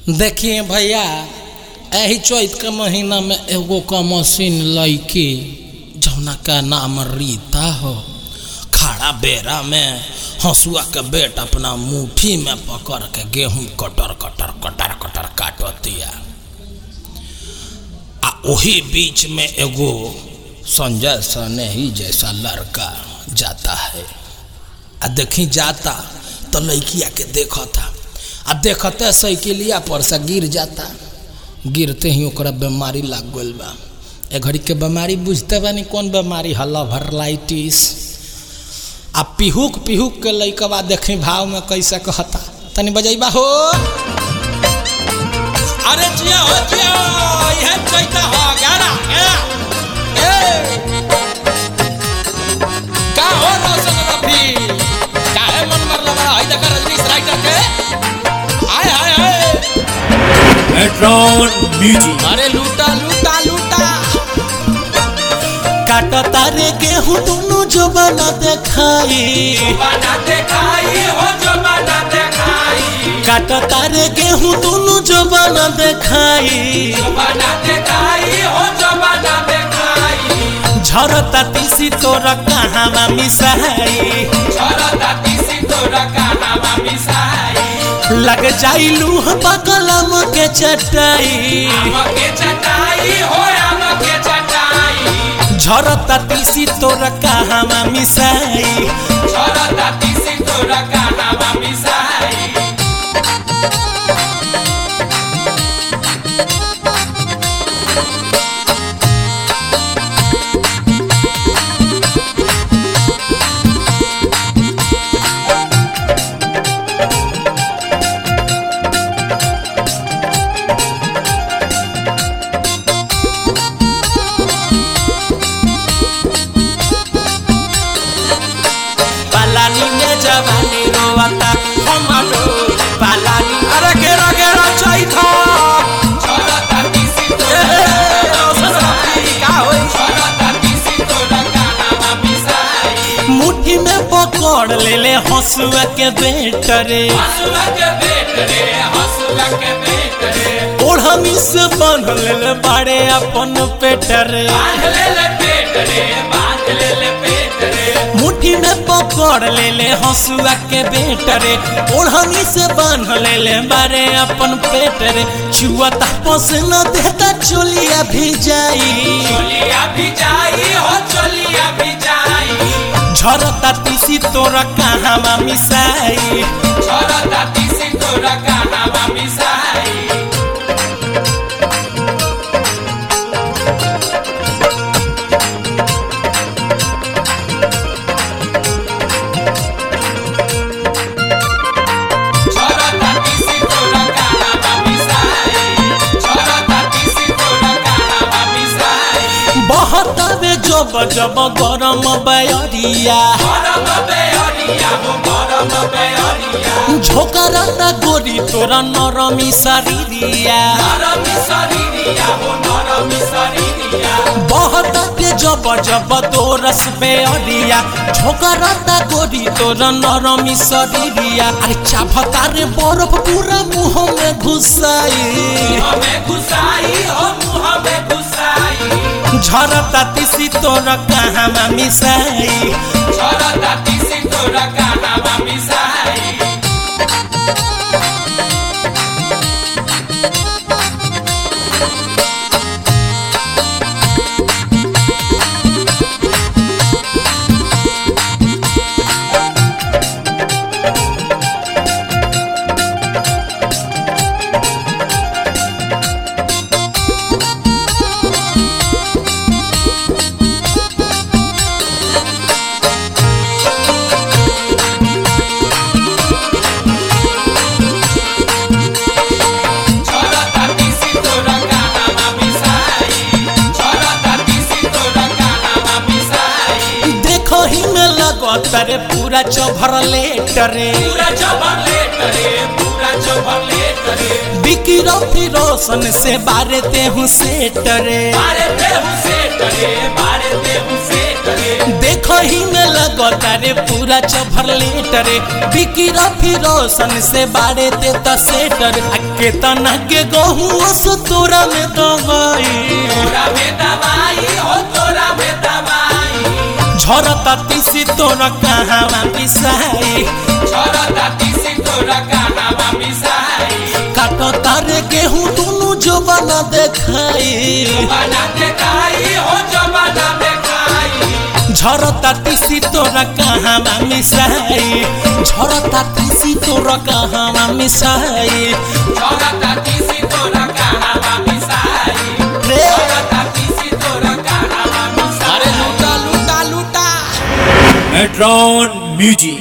देखिए भैया एही चैत के महीना में एगो का मशीन लैकी जौना का नाम रीता हो खड़ा बेरा में हंसुआ के बेट अपना मुट्ठी में पकड़ के गेहूं कटर कटर कटर कटर काटतिया आ वही बीच में एगो संजय सनेही जैसा लड़का जाता है आ देखी जाता तो लड़किया के देखता आ देखते साइकिलिया पर से गिर जाता गिरते ही ओकरा बीमारी लाग गल बा ए घड़ी के बीमारी बुझते बानी कौन बीमारी हल्ला भरलाइटिस आ पिहुक पिहुक के लइकवा देखी भाव में कैसे कहता तनी बजैबा हो अरे जिया हो जिया यह चैता हो गाना ए का हो रोशन रफी काहे मन मरला बड़ा हई देख रजनीश राइटर के हाय हाय हाय Metron Music. अरे लूटा लूटा लूटा काट तारे गेहूं दोनों जो बना देखाई बना देखाई हो जो बना देखाई काट तारे गेहूं दोनों जो बना देखाई बना देखाई हो जो बना देखाई झरता तीसी तोरा कहाँ मिसाई छोरा तीसी तोरा कहावा मिसाई लग जाई लूह बकलम के चटाई आम के चटाई हो आम के चटाई झरता तीसी तोरा कहाँ मिसाई छोरा तीसी तोरा कहावा मिसाई पालानी में जवानी रोवता हमारो पालानी अरे घेरा घेरा चैथा छोरा तीसी तोरा का होई छोरा तीसी तोरा कहावा मिसाई मुट्ठी में पकड़ ले ले हंसुआ के बेटरे हंसुआ के बेट रे हंसुआ के बेट रे ओढ़नी से बांध ले ले बाड़े अपन पेटरे बांध ले ले पेट रे बांध ले ले पेट रे मुट्ठी में पकड़ ले ले हंसुआ के बेटरे ओढ़नी से बांध ले ले बाड़े अपन पेटरे चुअता पसना देता चोलिया भी जाई चोलिया भी जाई हो चोलिया भी जाई झरता तीसी तोरा कहाँ मिसाई छोरा तीसी तोरा कहावा मिसाई छोरा तीसी तोरा कहावा मिसाई छोरा तीसी तोरा कहावा मिसाई बहतावे जब जब गरम बयरिया गरम बेहरिया हो गरम बेहरिया झोकराता गोरी तोरा नरमी शरीरिया नरमी शरीरिया हो नरमी शरीरिया बहतावे जब जब तोरस बेअरिया झोकराता गोरी तोरा नरमी शरीरिया अरे चाभता रे बर्फ पूरा मुंह में घुसाई हमें घुसाई हो मुँह में घुसाई झरता तीसी तोरा कहाँ मिसाई छोरा तीसी तोरा कहावा मिसाई छोरा तीसी तोरा कहावा मिसाई छोरा तीसी तोरा कहावा मिसाई देखो ही में लगत रे पूरा चौभर लेटरे पूरा चौभर लेट रे पूरा चौभर लेट रे बिकी रफी रोशन से बारे तेहू सेटरे मारे देहु से करे मारे देहु से करे देख देखही में लगता रे पूरा चभर लेटर बिकी रफी रोशन से बाड़े ते तसेटर आ केतना के गहूँ सो तोरा में दवाई तोरा में दवाई हो तोरा में दवाई झरता तीसी तोरा कहाँ पिसाई छोरता तीसी तोरा कहावा मिसाई काटो तारे गेहूं दुनु जो बना देखाई बना देखाई हो जो बना देखाई झरता तीसी तोरा कहाँ मिसाई झरता तीसी तोरा कहाँ मिसाई छोरता तीसी तोरा कहावा मिसाई रे छोरता तीसी तोरा कहावा मिसाई अरे लूटा लूटा लूटा Metron Music.